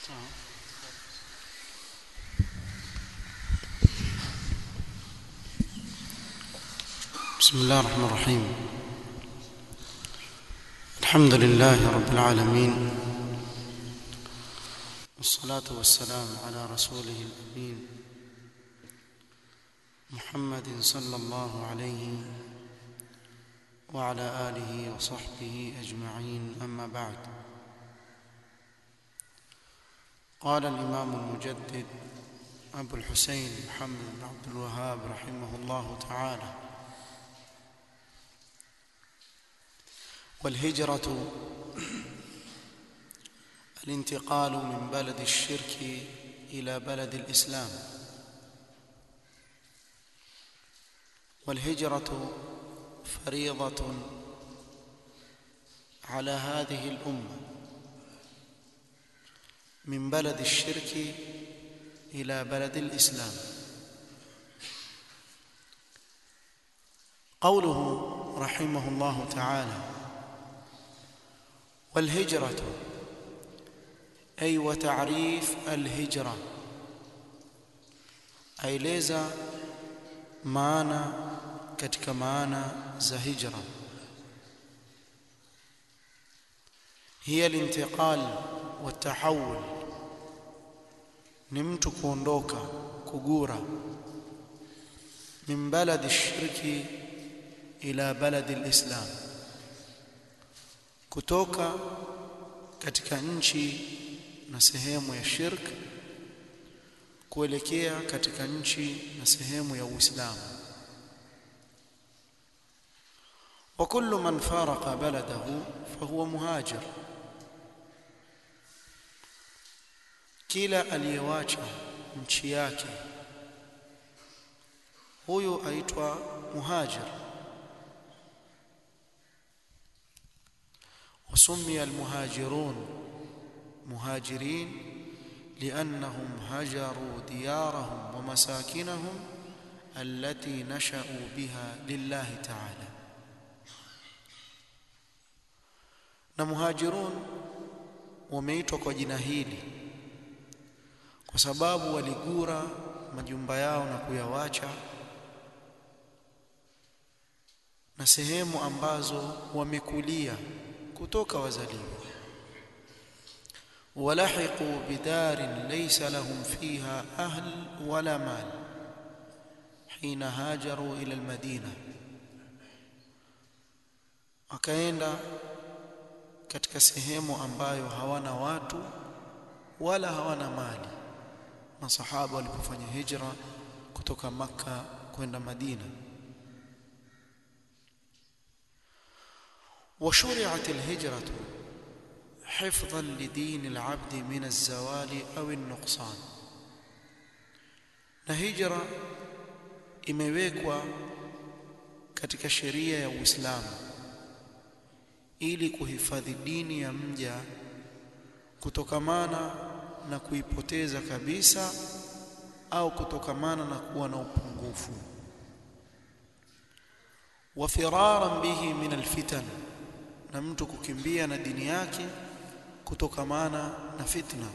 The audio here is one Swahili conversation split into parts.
بسم الله الرحمن الرحيم الحمد لله رب العالمين والصلاة والسلام على رسوله الأمين محمد صلى الله عليه وعلى آله وصحبه أجمعين أما بعد قال الإمام المجدد أبو الحسين محمد بن عبد الوهاب رحمه الله تعالى والهجرة الانتقال من بلد الشرك إلى بلد الإسلام والهجرة فريضة على هذه الأمة من بلد الشرك إلى بلد الإسلام قوله رحمه الله تعالى والهجرة أي وتعريف الهجرة aeleza maana katika maana za hijra hiya lintiqal watahawul ni mtu kuondoka kugura min baladi shirki ila baladi alislam kutoka katika nchi na sehemu ya shirk kuelekea katika nchi na sehemu ya Uislamu wa kullu man faraqa baladahu fahuwa muhajir kila aliyewacha nchi yake huyu aitwa muhajir وسمي المهاجرون مهاجرين لأنهم هجروا ديارهم ومساكنهم التي نشأوا بها لله تعالى na muhajirun wameitwa kwa jina hili kwa sababu waligura majumba yao na kuyawacha na sehemu ambazo wamekulia kutoka wazaliwa walahiqu bidarin laysa lahum fiha ahl wala mal hina hajaru ila almadina akaenda katika sehemu ambayo hawana watu wala hawana mali masahaba walipofanya hijra kutoka makka kwenda madina وشرعت الهجرة حفظا لدين العبد من الزوال أو النقصان na hijra imewekwa katika sheria ya Uislamu ili kuhifadhi dini ya mja kutokamana na kuipoteza kabisa au kutokamana na kuwa na upungufu wa firaran bihi min alfitan na mtu kukimbia na dini yake kutokamana na fitna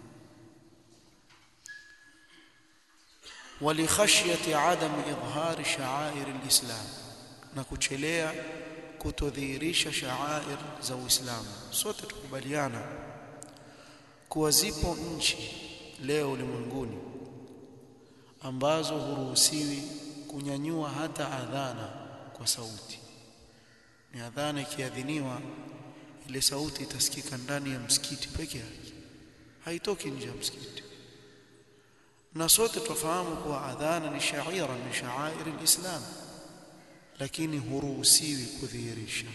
walikhashyati adam idhhar sha'air alislam na kuchelea kutodhihirisha sha'air za uislamu sote tukubaliana kuwa zipo nchi leo ulimwenguni ambazo huruhusiwi kunyanyua hata adhana kwa sauti ni adhana ikiadhiniwa ile sauti itasikika ndani ya msikiti peke yake haitoki nje ya msikiti na sote tufahamu kuwa adhana ni shaira min sha'air alislam lakini huruhusiwi kudhihirisha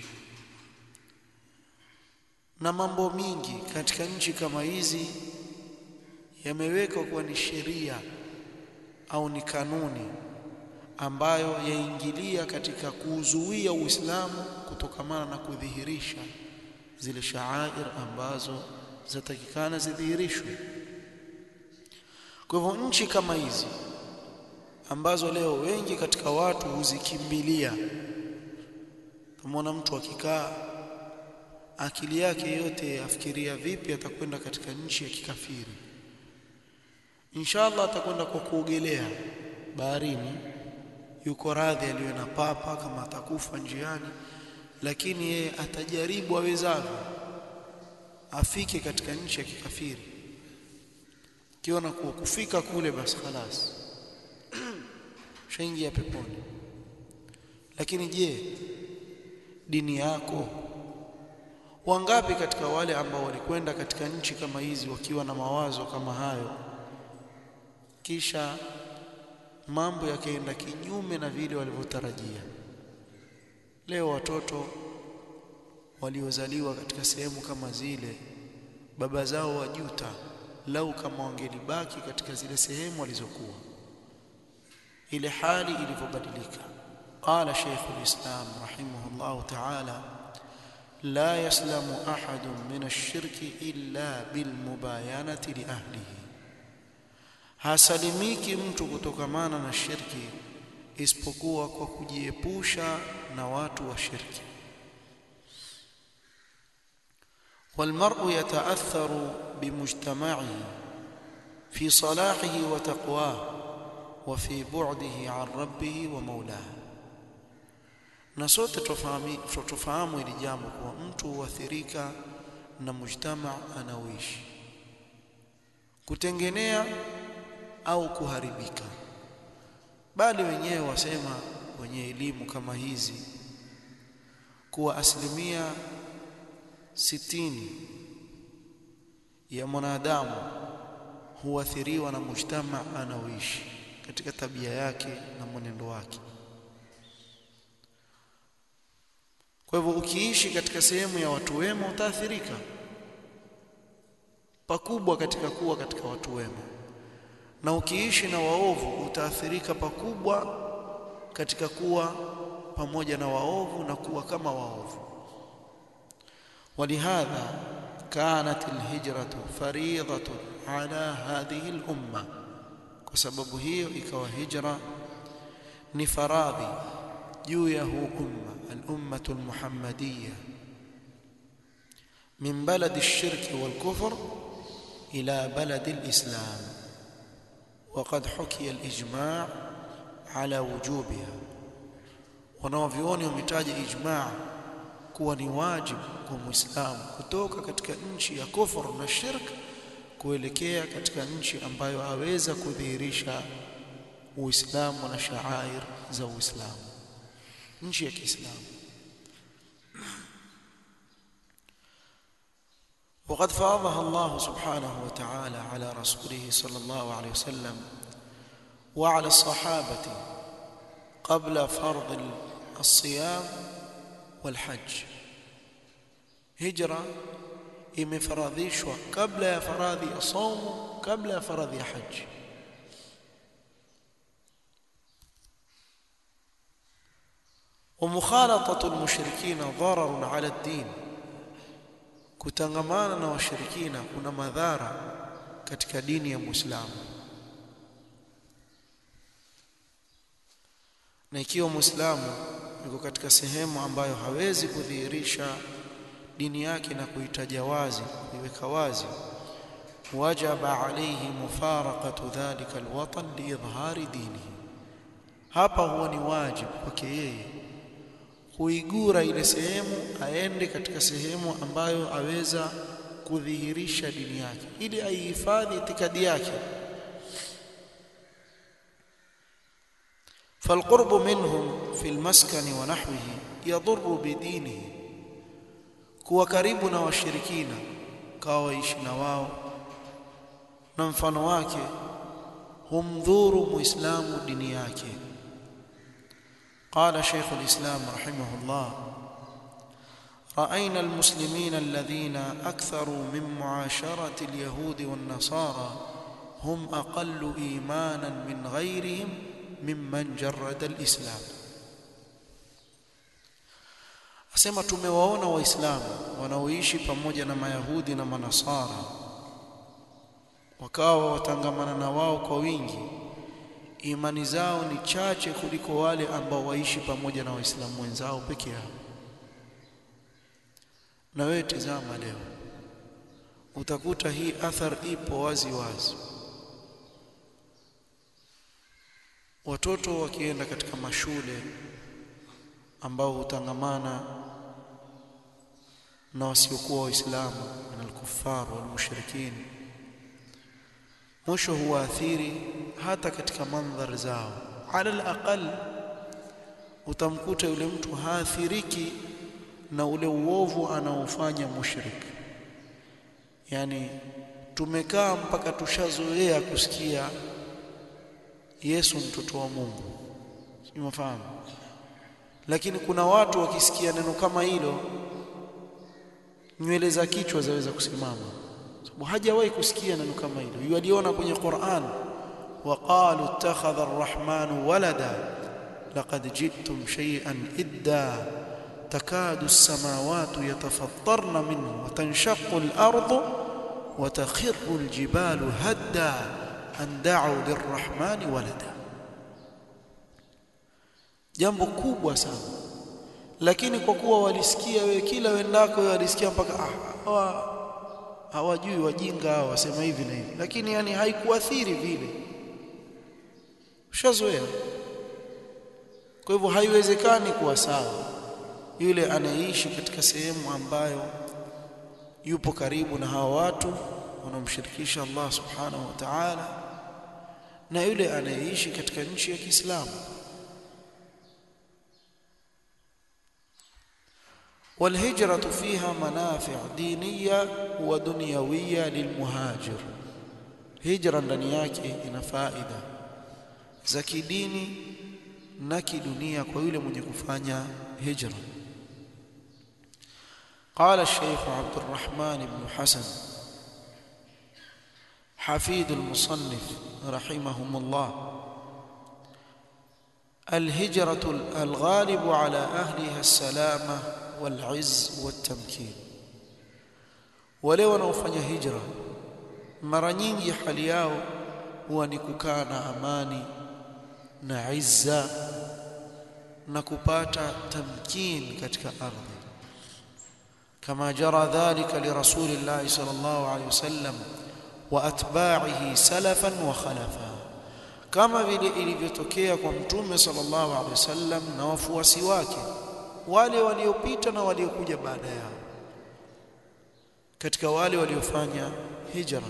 na mambo mingi katika nchi kama hizi yamewekwa kuwa ni sheria au ni kanuni ambayo yaingilia katika kuzuia Uislamu kutokamana na kudhihirisha zile shaair ambazo zatakikana zidhihirishwe. Kwa hivyo nchi kama hizi ambazo leo wengi katika watu huzikimbilia, tumeona mtu akikaa akili yake yote afikiria vipi atakwenda katika nchi ya kikafiri inshallah atakwenda kwa kuogelea baharini yuko radhi aliwe na papa kama atakufa njiani lakini yeye atajaribu awezavyo afike katika nchi ya kikafiri kiona kuwa kufika kule basi khalas shaingia peponi lakini je dini yako wangapi katika wale ambao walikwenda katika nchi kama hizi wakiwa na mawazo kama hayo kisha mambo yakaenda kinyume na vile walivyotarajia leo watoto waliozaliwa katika sehemu kama zile baba zao wajuta lau kama wangelibaki katika zile sehemu walizokuwa ile hali ilivyobadilika qala shaykh alislam rahimahullah ta'ala la yaslamu ahadun min ash-shirki illa bilmubayanati li ahlihi hasalimiki mtu kutokamana na shirki isipokuwa kwa kujiepusha na watu wa shirki والمرء يتأثر بمجتمعه في صلاحه وتقواه وفي بعده عن ربه ومولاه na sote tufahamu hili jambo kuwa mtu huathirika na mujtama anaoishi kutengenea au kuharibika bali wenyewe wasema wenye elimu kama hizi kuwa asilimia sitini ya mwanadamu huathiriwa na mujtama anaoishi katika tabia yake na mwenendo wake kwa hivyo ukiishi katika sehemu ya watu wema utaathirika pakubwa katika kuwa katika watu wema na ukiishi na waovu utaathirika pakubwa katika kuwa pamoja na waovu na kuwa kama waovu ولهذا كانت الهجرة فريضة على هذه الأمة وسبب هي إكوا هجرة نفراضي جويه أمة الأمة المحمدية من بلد الشرك والكفر إلى بلد الإسلام وقد حكي الإجماع على وجوبها wanaovyuoni wametaja ijmaa kuwa ni wajibu kwa muislamu kutoka katika nchi ya kufur na shirk kuelekea katika nchi ambayo aweza kudhihirisha uislamu na shaair za uislamu nchi ya kiislamu وقد فرضها الله سبحانه وتعالى على رسوله صلى الله عليه وسلم وعلى الصحابة قبل فرض الصيام والحج هجرة imefaradhishwa kabla ya faradhi ya saumu kabla ya faradhi ya haji ومخالطه المشركين ضرر على الدين kutangamana na washirikina kuna madhara katika dini ya Muislamu na ikiwa Muislamu yuko katika sehemu ambayo hawezi kudhihirisha dini yake na kuitaja wazi kuiweka wazi wajaba alayhi mufaraqatu dhalika alwatan liidhhari dinihi hapa huwa ni wajibu kwake yeye kuigura ile sehemu aende katika sehemu ambayo aweza kudhihirisha dini yake ili aihifadhi itikadi yake فالقرب منهم في المسكن ونحوه يضر بدينه kuwa karibu na washirikina kawa waishi na wao na mfano wake humdhuru muislamu dini yake قال شيخ الإسلام رحمه الله رأينا المسلمين الذين أكثروا من معاشرة اليهود والنصارى هم أقل إيمانا من غيرهم ممن جرد الإسلام asema tumewaona waislamu wanaoishi pamoja na mayahudi na manasara wakawa watangamana na wao kwa wingi imani zao ni chache kuliko wale ambao waishi pamoja na waislamu wenzao peke yao na wewe tizama leo utakuta hii athar ipo wazi wazi watoto wakienda katika mashule ambao hutangamana na wasiokuwa waislamu na al-kuffar wal mushrikin mwisho huwaathiri hata katika mandhari zao ala al-aqal utamkuta yule mtu haathiriki na ule uovu anaofanya mushrik yani tumekaa mpaka tushazoea kusikia Yesu mtoto wa Mungu umefahamu lakini kuna watu wakisikia neno kama hilo nywele za kichwa zaweza kusimama sababu hajawahi kusikia neno kama hilo yaliona kwenye Qur'an waqalu ittakhadha ar-rahmanu walada laqad jittum shay'an idda takadu as-samawati yatafattarna minhu wa tanshaqqu al-ardu wa takhirru al-jibalu hadda an da'u lir-rahmani walada jambo kubwa sana lakini kwa kuwa walisikia wewe kila wendako wewe walisikia mpaka ah hawa hawajui wajinga hawa wasema hivi na hivi lakini yani haikuathiri vile ushazoea kwa hivyo haiwezekani kuwa sawa yule anayeishi katika sehemu ambayo yupo karibu na hawa watu wanamshirikisha Allah subhanahu wa ta'ala na yule anayeishi katika nchi ya Kiislamu والهجرة فيها منافع دينية ودنيوية للمهاجر هجرة ndani yake ina faida za kidini na kidunia kwa yule mwenye kufanya hijra قال الشيخ عبد الرحمن بن حسن حفيد المصنف رحمهم الله الهجرة الغالب على أهلها السلامة والعز والتمكين wale wanaofanya hijra mara nyingi hali yao huwa ni kukaa na amani na izza na kupata tamkin katika ardhi kama jara dhalika li rasulillah sallallahu alayhi wasallam wa atba'ihi salafan wa khalafa kama vile ilivyotokea kwa mtume sallallahu alayhi wasallam na wafuasi wake wale waliopita na waliokuja baada yao katika wale waliofanya hijra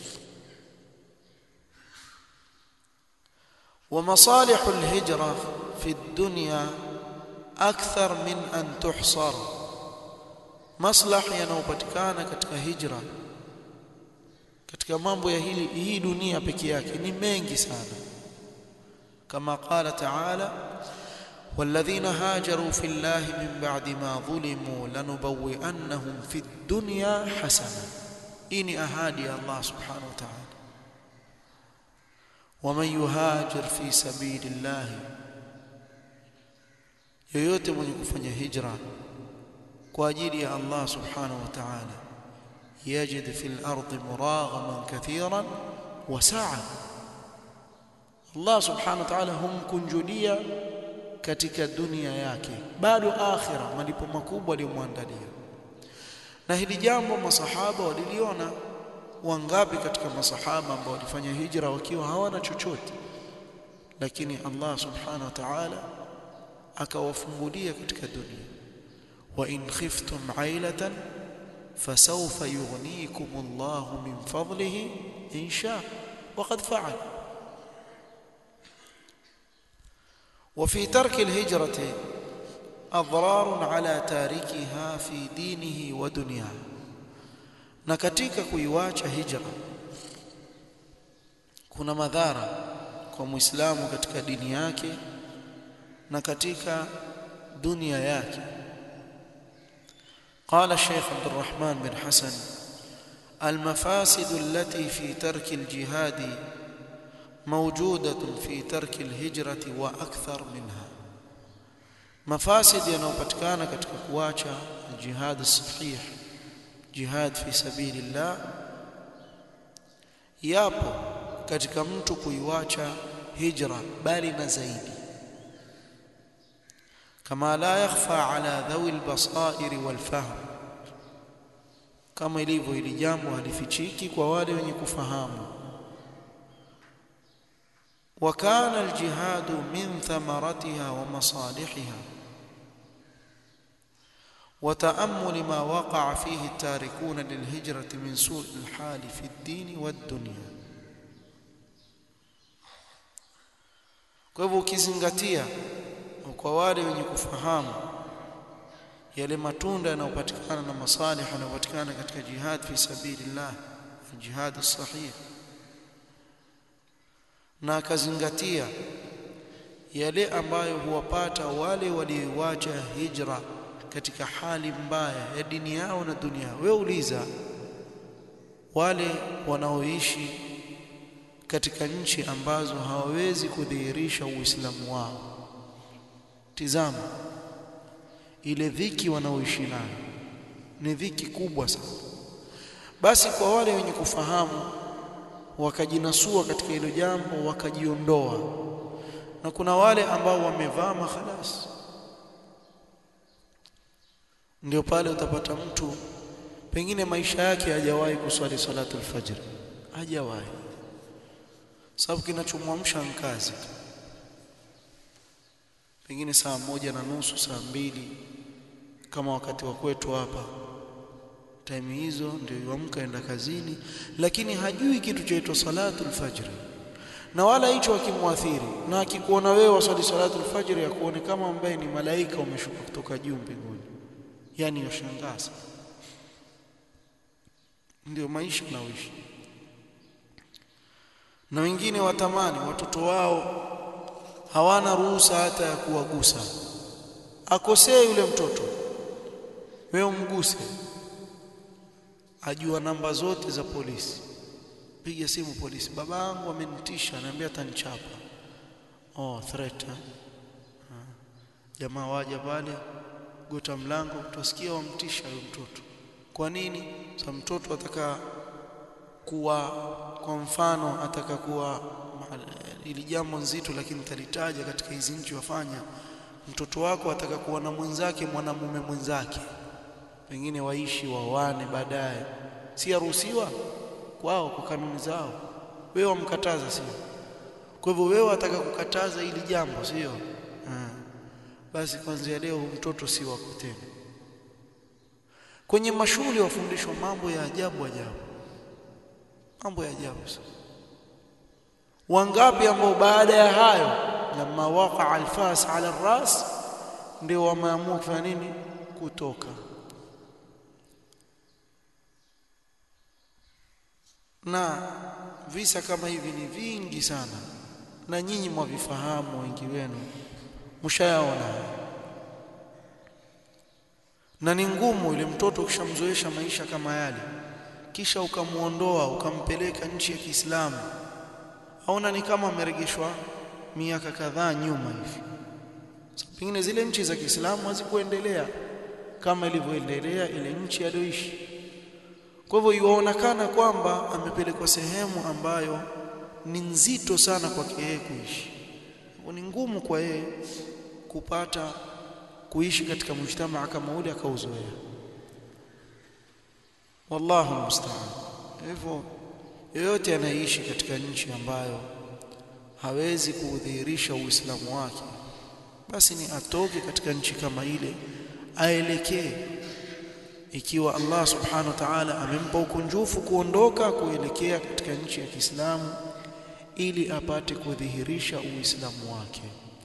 ومصالح الهجرة في الدنيا أكثر من أن تحصر مصلح yanayopatikana katika hijra katika mambo ya hili hii dunia peke yake ni mengi sana kama qala ta'ala والذين هاجروا في الله من بعد ما ظلموا لنبوئنهم في الدنيا حسنة إني أهادي الله سبحانه وتعالى ومن يهاجر في سبيل الله yoyote mwenye kufanya hijra kwa ajili ya Allah subhanahu wa ta'ala yajid fil ardi muraghaman kathiran wa sa'a Allah subhanahu wa ta'ala humkunjulia katika dunia yake bado akhira malipo makubwa aliyomwandalia na hili jambo masahaba waliliona wangapi katika masahaba ambao walifanya hijra wakiwa hawana chochote lakini Allah subhanahu wa ta'ala akawafungulia katika dunia wa in khiftum ailatan fasawfa yughnikum Allah min fadlihi in sha وقد فعل وفي ترك الهجرة أضرار على تاركها في دينه ودنياه na katika kuiwacha hijra kuna madhara kwa muislamu katika dini yake na katika dunia yake قال الشيخ عبد الرحمن بن حسن المفاسد التي في ترك الجهاد موجودة في ترك الهجرة وأكثر منها مفاسد ينوبتكان katika kuacha الجهاد الصحيح jihad fi sabilillah yapo katika mtu kuiwacha hijra bali na zaidi kama la yakhfa ala dhawi albasair walfahm kama ilivyo hili jambo halifichiki kwa wale wenye kufahamu وكان الجهاد من ثمرتها ومصالحها وتأمل ما وقع فيه التاركون للهجرة من سوء الحال في الدين والدنيا kwa hivyo ukizingatia kwa wale wenye kufahamu yale matunda yanayopatikana na masalih yanayopatikana katika jihad fi sabilillah jihad sahih na akazingatia yale ambayo huwapata wale walioacha hijra katika hali mbaya ya dini yao na dunia wewe uliza wale wanaoishi katika nchi ambazo hawawezi kudhihirisha uislamu wao tizama ile dhiki wanaoishi nayo ni dhiki kubwa sana basi kwa wale wenye kufahamu wakajinasua katika hilo jambo wakajiondoa na kuna wale ambao wamevaa makhalas ndio pale utapata mtu pengine maisha yake hajawahi kuswali salatu alfajr hajawahi sababu kinachomwamsha kazi pengine saa moja na nusu saa mbili kama wakati wa kwetu hapa time hizo ndio yuamka enda kazini lakini hajui kitu chaitwa salatu alfajr na wala hicho akimwathiri na akikuona wewe wasali salatu alfajr ya kuone kama ambaye ni malaika umeshuka kutoka juu mbinguni yani yashangaza ndio maisha naoishi na wengine watamani watoto wao hawana ruhusa hata ya kuwagusa akosee yule mtoto wewe umguse ajua namba zote za polisi piga simu polisi babangu amenitisha ananiambia atanichapa oh threat ha? jamaa waja pale gota mlango utasikia wamtisha huyo mtoto kwa nini sa mtoto ataka kuwa kwa mfano ataka kuwa ili jambo nzito lakini talitaja katika hizi nchi wafanya mtoto wako ataka kuwa na mwenzake mwanamume mwenzake pengine waishi wawane baadaye si yaruhusiwa kwao kwa kanuni zao wewe wamkataza sio kwa hivyo wewe wataka kukataza ili jambo sio basi kuanzia leo mtoto si wako tena kwenye mashule wafundishwa mambo ya ajabu ajabu mambo ya ajabu sana wangapi ambao baada ya hayo lama waqa alfas ala ras ndio wameamua kufanya nini kutoka na visa kama hivi ni vingi sana na nyinyi mwavifahamu wengi wenu mshayaona na ni ngumu ile mtoto ukishamzoesha maisha kama yale kisha ukamuondoa ukampeleka nchi ya Kiislamu aona ni kama ameregeshwa miaka kadhaa nyuma hivi pengine zile nchi za Kiislamu hazikuendelea kama ilivyoendelea ile nchi aliyoishi kwa hivyo yuonekana kwamba amepelekwa sehemu ambayo ni nzito sana kwake yeye kuishi ni ngumu kwa yeye kupata kuishi katika mujtamaa kama ule akauzoea wallahu musta'an hivyo yoyote anayeishi katika nchi ambayo hawezi kudhihirisha uislamu wake basi ni atoke katika nchi kama ile aelekee ikiwa Allah subhanahu wa ta'ala amempa ukunjufu kuondoka kuelekea katika nchi ya Kiislamu ili apate kudhihirisha uislamu wake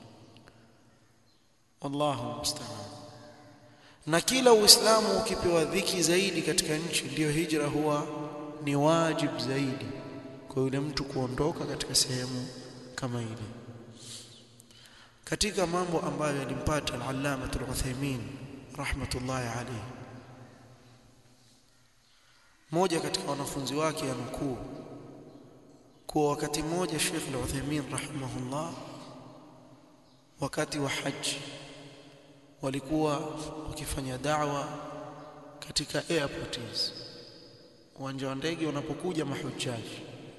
wallahu musta'an na kila uislamu ukipewa dhiki zaidi katika nchi ndiyo hijra huwa ni wajib zaidi kwa yule mtu kuondoka katika sehemu kama ile katika mambo ambayo yalimpata al-allama al-Uthaymeen rahmatullahi alayhi moja katika wanafunzi wake anukuu kuwa wakati mmoja Sheikh al-Uthaymeen rahimahullah wakati wa haji walikuwa wakifanya da'wa katika airports uwanja wa ndege wanapokuja mahujaji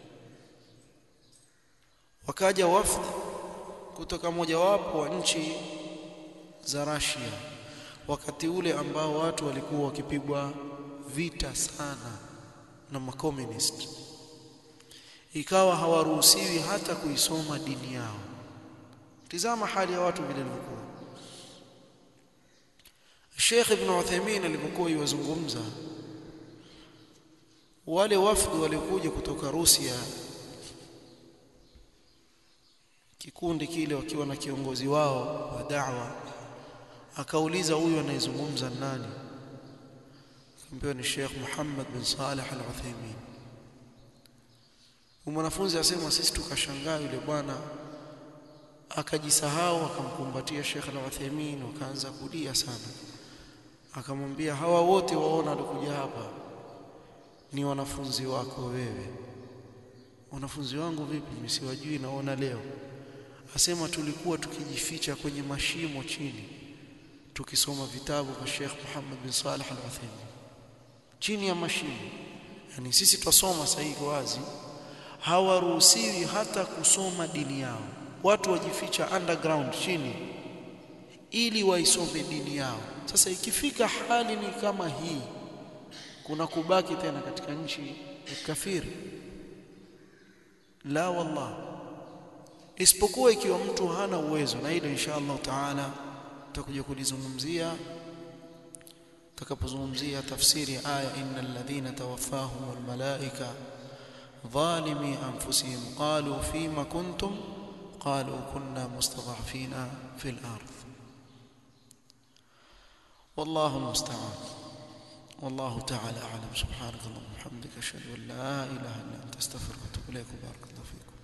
wakaja wafd kutoka mojawapo wa nchi za Russia wakati ule ambao watu walikuwa wakipigwa vita sana na makomunist ikawa hawaruhusiwi hata kuisoma dini yao tizama hali ya watu vile ilivyokuwa Sheikh Ibn Uthaymeen alipokuwa yuwazungumza wale wafdu walikuja kutoka Rusia kikundi kile wakiwa na kiongozi wao wa da'wa akauliza huyu anayezungumza nani akamwambia ni Sheikh Muhammad bin Saleh Al-Uthaymeen mwanafunzi asema sisi tukashangaa yule bwana akajisahau akamkumbatia Sheikh Al-Uthaymeen wakaanza kulia sana akamwambia hawa wote waona walikuja hapa ni wanafunzi wako wewe wanafunzi wangu vipi mimi siwajui naona leo asema tulikuwa tukijificha kwenye mashimo chini tukisoma vitabu vya Sheikh Muhammad bin Saleh Al-Uthaymeen chini ya mashimo yani sisi twasoma sahihi wazi hawaruhusiwi hata kusoma dini yao watu wajificha underground chini ili waisome dini yao sasa ikifika hali ni kama hii kuna kubaki tena katika nchi ya kafiri la wallah isipokuwa ikiwa mtu hana uwezo na hilo insha Allah taala tutakuja kulizungumzia tutakapozungumzia tafsiri ya aya innal ladhina tawaffahumul malaika ظالمي انفسهم قالوا فيما كنتم قالوا كنا مستضعفين في الارض والله المستعان والله تعالى اعلم سبحانك اللهم وبحمدك اشهد ان لا اله الا انت استغفرك واتوب اليك بارك الله فيكم